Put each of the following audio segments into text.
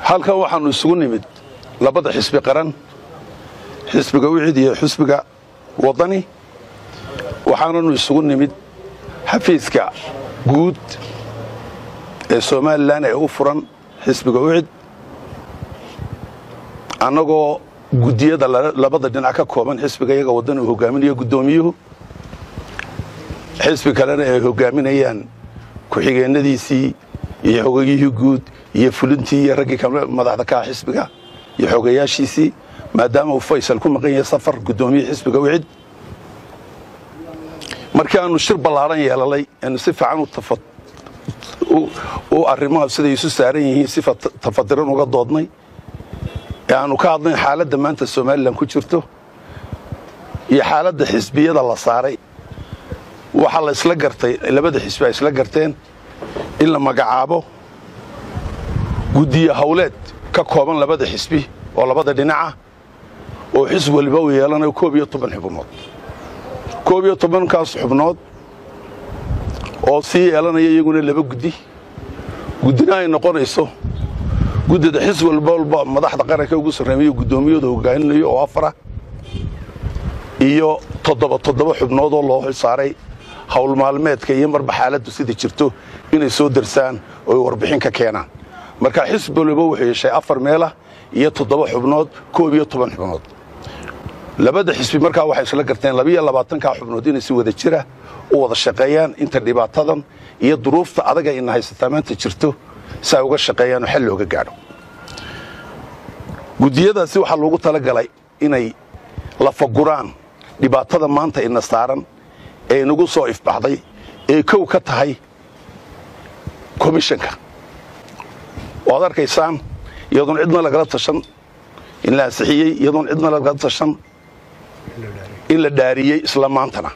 halkan waxaannu isugu nimid labada xisbi qaran xisbiga wicid iyo xisbiga waddani waxaananu isugu nimid xafiiska guud ee somalilan ee u furan xisbiga wicid annagoo guddiyada labada dhinac ka kooban xisbiga iyaga waddani uu hogaaminayo guddoomiyuhu xisbi kalena ay hogaaminayaan ku-xigeennadiisii iyo xogeyihii guud iyo fulintii iyo raggii kale madaxda ka ah xisbiga iyo xogeyaashiisii maadaama uu faysal ku maqan yahay safar guddoomiye xisbiga wicid markii aanu shir ballaadhan yeelalay aanu si fiican u arrimaha siday isu saaran yihiin si tafadiran uga doodnay ee aanu ka hadlayn xaaladda maanta somalilan ku jirto iyo xaaladda xisbiyada la saaray waxaa la isla gartay labada xisbi ay isla garteen in la magacaabo guddiye hawleed ka kooban labada xisbi oo labada dhinaca oo xisb waliba uu yeelanayo koob iyo toban xubnood koob iyo tobankaas xubnood oo sii yeelanaya iyaguna laba guddi guddina ay noqonayso guddida xisb walba walba madaxda qaranka ugu sarreemayo guddoomiyadu hogaaminayo oo afara iyo toddoba toddoba xubnood oo loo saaray hawl maalmeedka iyo marba xaaladdu sida jirto inay soo darsaan oo ay warbixin ka keenaan marka xisb waliba wuxuu yeeshay afar meelah iyo toddoba xubnood koob iyo toban xubnood labada xisbi markaa waxay isla garteen labiiyo labaatankaa xubnood inay si wada jira u wada shaqeeyaan inta dhibaatadan iyo duruufta adaga ina haysataa maanta jirto si ay uga shaqeeyaan oo xal looga gaadho guddiyadaasi waxaa loogu talagalay inay lafaguraan dhibaatada maanta ina saaran ee inagu soo ifbaxday ee kow ka tahay komishanka waad arkaysaan iyadoon cidna lagala tashan in la ansixiyey iyadoon cidna lagala tashan in la dhaariyey isla maantana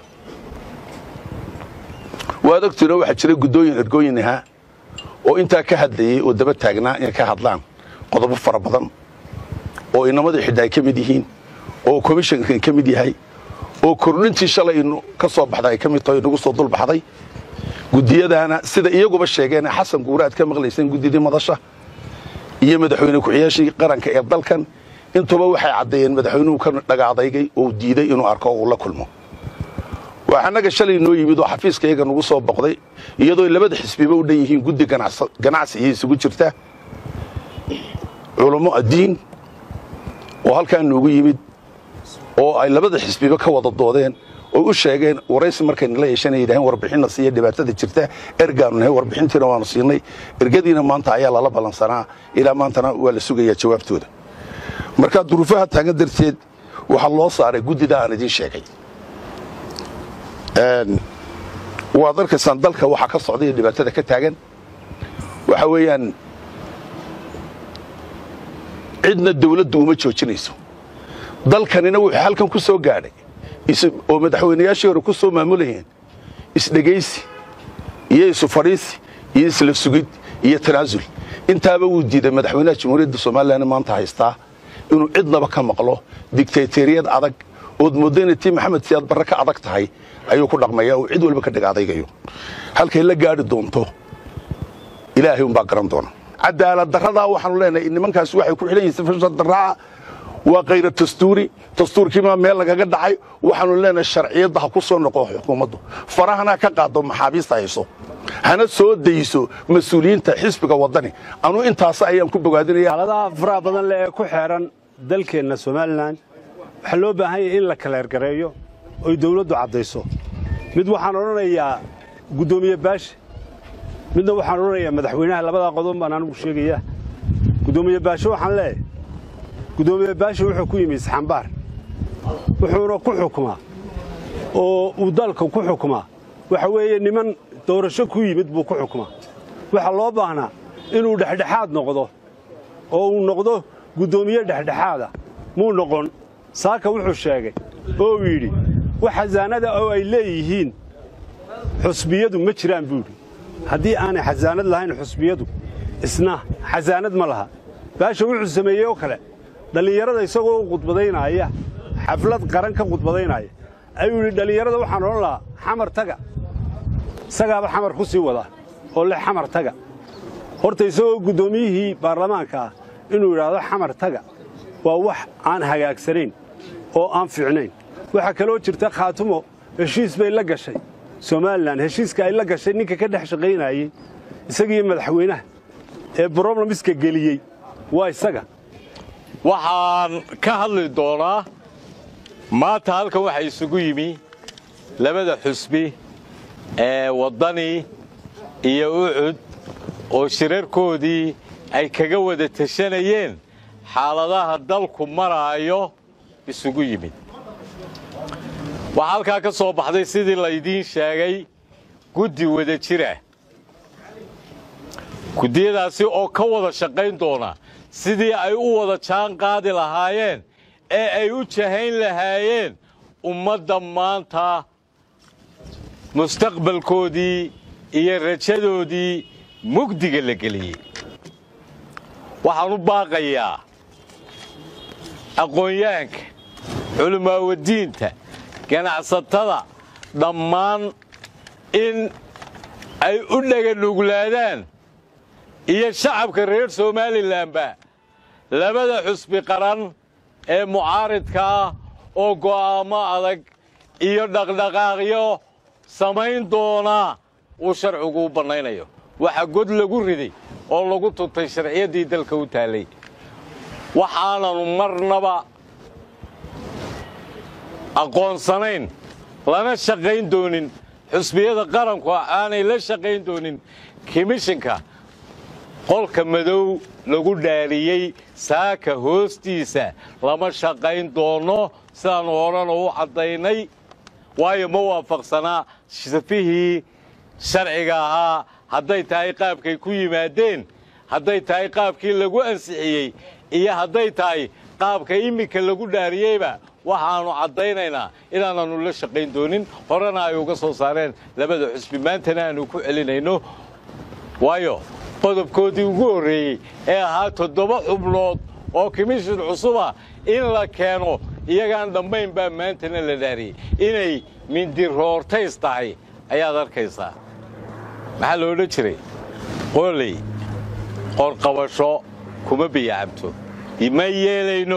waad ogtiinoo waxaa jira guddooyin ergooyin ahaa oo intaa ka hadlayey oo daba taagnaa inay ka hadlaan qodobo fara badan oo inamadii xidha ay ka mid yihiin oo komishankan ka mid yahay oo kordhintii shalaynu ka soo baxday ay ka mid tahay nagu soo dulbaxday guddiyadaana sida iyaguba sheegeen xasan guure aad ka maqlayseen guddidii madasha iyo madaxweyne ku-xiyaashii qaranka ee dalkan intuba waxay caddeeyeen madaxweynuhu ka dhagaadaygay oo diiday inuu arko oo uu la kulmo waa annaga shalay noo yimid oo xafiiska iyaga nagu soo boqday iyadoo labada xisbiba u dhan yihiin guddi ganacsi iyo isugu jirta culummo addiin oo halkaa noogu yimid oo ay labada xisbiba ka wada doodeen oo u sheegeen waraysi markayna la yeeshanay yidhaheen warbixinna siiya dhibaatada jirta ergaanu nahay warbixintiina waanu siinay ergadiina maanta ayaa lala ballansanaa ilaa maantana waa la sugayaa jawaabtooda markaa duruufaha taagan darteed waxaa loo saaray guddida aan idiin sheegay waad arkaysaan dalka waxaa ka socda iyo dhibaatada ka taagan waxa weeyaan cidna dawladdu uma joojinayso dalkanina wuxuu halkan ku soo gaadhay oo madaxweynayaashii hore ku soo maamulayeen isdhegaysi iyo isu fadhiisi iyo isla sugid iyo tanaasul intaaba wuu diiday madaxweynaha jamhuuriyadda somalilan maanta haystaa inuu cidnaba ka maqlo digtayteriyad adag ood mooddo inay tii maxamed siyaad barre ka adag tahay ayuu ku dhaqmaya oo cid walba ka dheg adaygayo halkay la gaadhi doonto ilaahay umbaa garan doona cadaalad darradaa waxaanu leenahay nimankaasi waxay ku xidhan yihin sifasha daraaca waa kayra dastuuri dastuurkiibaa meel lagaga dhacay waxaanu leenahay sharciyadda ha ku soo noqo xukuumaddu farahana ka qaado maxaabiista hayso hana soo dayso mas-uuliyiinta xisbiga waddani anuu intaas ayaan ku bogaadinaya xaaladaha faraha badan leh ee ku xeeran dalkeenna somalilan waxaa loo baahan yahay in la kaleergareeyo oy dawladdu caddayso mid waxaan odhanayaa guddoomiye baashe midna waxaan odhanayaa madaxweynaha labadaa qodob baan anigu sheegayaa guddoomiye baashe waxaan leeyahay guddoomiye baashe wuxuu ku yimi isxambaar wuxuuna ku xukumaa oo uu dalka ku xukumaa waxa weeye niman doorasho ku yimid buu ku xukumaa waxaa loo baahnaa inuu dhexdhexaad noqdo oo uu noqdo guddoomiye dhexdhexaada muu noqon saaka wuxuu sheegay oo uu yidhi wax xasaanada oo ay leeyihiin xusbiyadu ma jiraan buu yidhi haddii aanay xasaanad lahayn xusbiyadu isna xasaanad ma laha baasha wuxuu sameeyey oo kale dhallinyarada isagoo u khudbadaynaya xaflad qaran ka khudbadaynaya ayuu yidhi dhallinyarada waxaan odhan lahaa xamar taga isagaaba xamar ku sii wada oo leh xamar taga horta isagoo guddoomiyihii baarlamaanka ah inuu yidhaahdo xamar taga waa wax aan hagaagsanayn oo aan fiicnayn waxaa kaloo jirta khaatumo heshiis bay la gashay somalilan heshiiska ay la gashay ninka ka dhex shaqaynayey isagiiyo madaxweynaha ee broblemska geliyey waa isaga waxaan ka hadli doonaa maanta halkan waxaa isugu yimi labada xusbi ee waddani iyo ucud oo shirarkoodii ay kaga wada tashanayeen xaaladaha dalku maraayo isugu yimid waxaa halkaa ka soo baxday sidii laydiin sheegay guddi wada jira guddiyadaasi oo ka wada shaqayn doona sidii ay u wada jaan qaadi lahaayeen ee ay u jahayn lahaayeen ummadda maanta mustaqbalkoodii iyo rajadoodii mugdiga la geliyey waxaan u baaqayaa aqoonyahanka culimaawaddiinta ganacsatada dhammaan in ay u dhaganuglaadaan iyo shacabka reer somalilanba labada xusbi qaran ee mucaaridka ah oo go'aammo adag iyo dhaqdhaqaaqyo samayn doona uu sharcigu u bannaynayo waxaa god lagu riday oo lagu tuntay sharciyaddii dalka u taallay waxaananu marnaba aqoonsanayn lana shaqayn doonin xusbiyada qaranku aanay la shaqayn doonin komishinka qolka madow lagu dhaariyey saaka hoostiisa lama shaqayn doono sidaannu horena u caddaynay waayo ma waafaqsanaa safihii sharciga ahaa hadday tahay qaabkay ku yimaadeen hadday tahay qaabkii lagu ansixiyey iyo hadday tahay qaabka iminka lagu dhaariyeyba waxaannu caddaynaynaa inaananu la shaqayn doonin horena ay uga soo saareen labada xusbi maantana aanu ku celinayno waayo qodobkoodii ugu horreeyey ee ahaa toddoba xubnood oo komishin cusuba in la keeno iyagaan dhammayn baa maantana la dhaariyey inay mindiroortays tahay ayaad arkaysaa maxaa lo odhan jiray qooley qorqabasho kuma biyacabto ma yeelayno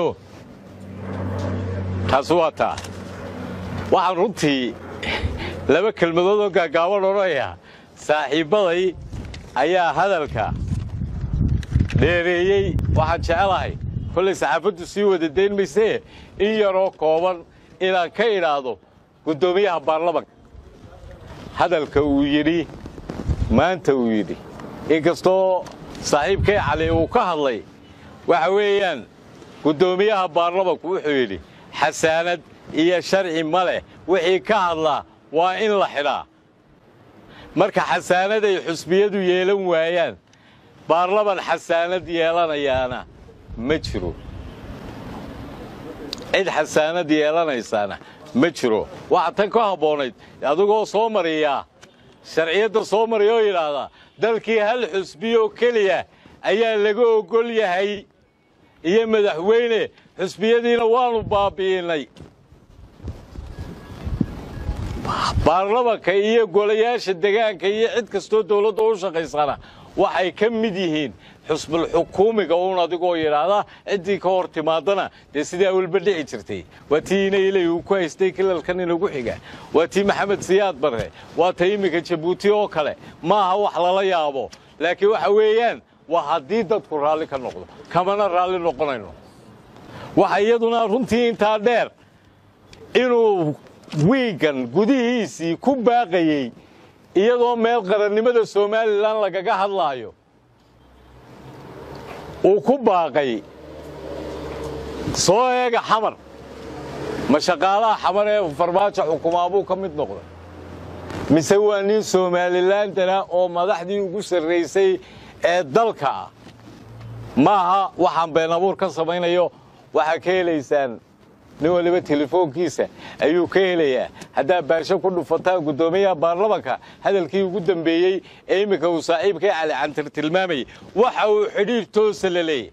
taasi waa taa waxaan runtii laba kelmadood oo gaagaaban odhanaya saaxiibbaday ayaa hadalka dheereeyey waxaan jecelahay kollay saxaafaddu sii wada dayn maysee in yaroo kooban inaan ka idhaahdo guddoomiyaha baarlamanka hadalka uu yidhi maanta uu yidhi inkastoo saaxiibkay cali uu ka hadlay waxa weeyaan guddoomiyaha baarlamanku wuxuu yidhi xasaanad iyo sharci ma leh wixii ka hadlaa waa in la xidhaa marka xasaanad ay xusbiyadu yeelan waayaan baarlaman xasaanad yeelanayaana ma jiro cid xasaanad yeelanaysaana ma jiro waxaa tan ka habboonayd adigoo soo mariyaa sharciyadda soo mariya oo yidhaahdaa dalkii hal xusbiyoo keliya ayaa laga oggol yahay iyo madaxweyne xusbiyadiina waannu baabbi'innay baarlamanka iyo golayaasha degaanka iyo cid kastoo dawladda u shaqaysana waxay ka mid yihiin xusbulxukuumiga uun adigoo yidhaahda ciddii ka hor timaadana dee sidaa walba dhici jirtay waa tii inayley uu ku haystay kilalkan inagu xiga waa tii maxamed siyaad barre waa ta iminka jabuuti oo kale ma aha wax lala yaabo laakiin waxa weeyaan waa haddii dadku raalli ka noqdo kamana raalli noqonayno waxa iyaduna runtii intaa dheer inuu wiigan gudihiisii ku baaqayey iyadoo meel qarannimada somalilan lagaga hadlaayo uu ku baaqay soo eega xamar ma shaqaalaha xamar ee farmaajo xukumaa buu ka mid noqday mise waa nin somalilandana oo madaxdii ugu sarraysay ee dalka ah maaha waxaan been abuur ka samaynayo waxaa ka helaysaan nin waliba telefoonkiisa ayuu ka helayaa haddaa baarsho ku dhufataan guddoomiyaha baarlamanka hadalkii ugu dambeeyey ee imminka uu saaxiibkay cali cantir tilmaamayay waxa uu xidhiir toosa la leeyahy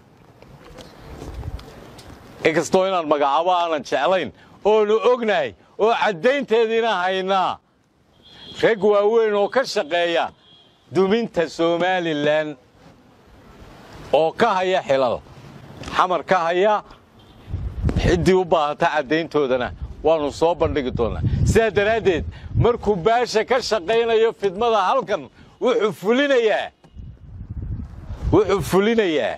inkastoo inaan magacaabo aanan jeclayn oonu ognahay oo caddaynteediina haynaa rag waaweyn oo ka shaqeeya duminta somalilan oo ka haya xilal xamar ka haya ciddii u baahata caddayntoodana waannu soo bandhigi doonnaa sidaa daraaddeed markuu baasha ka shaqaynayo fidmada halkan wuxuu fulinayaa wuxuu fulinayaa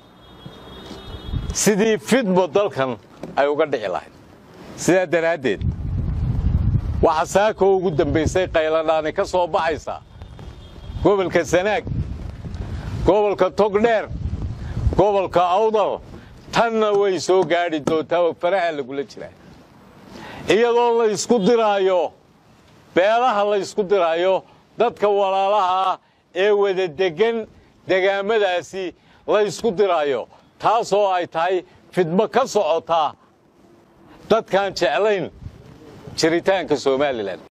sidii fidmo dalkan ay uga dhici lahayd sidaa daraaddeed waxaa saakoo ugu dambaysay qayladhaani ka soo baxaysa gobolka sanaag gobolka togdheer gobolka awdal tanna way soo gaadhi doontaa oo faraha lagula jiraa iyadoo la ysku diraayo beelaha la ysku diraayo dadka walaalaha ah ee wada deggan degaamadaasi la ysku diraayo taasoo ay tahay fidmo ka socotaa dadkaan jeclayn jiritaanka somalilan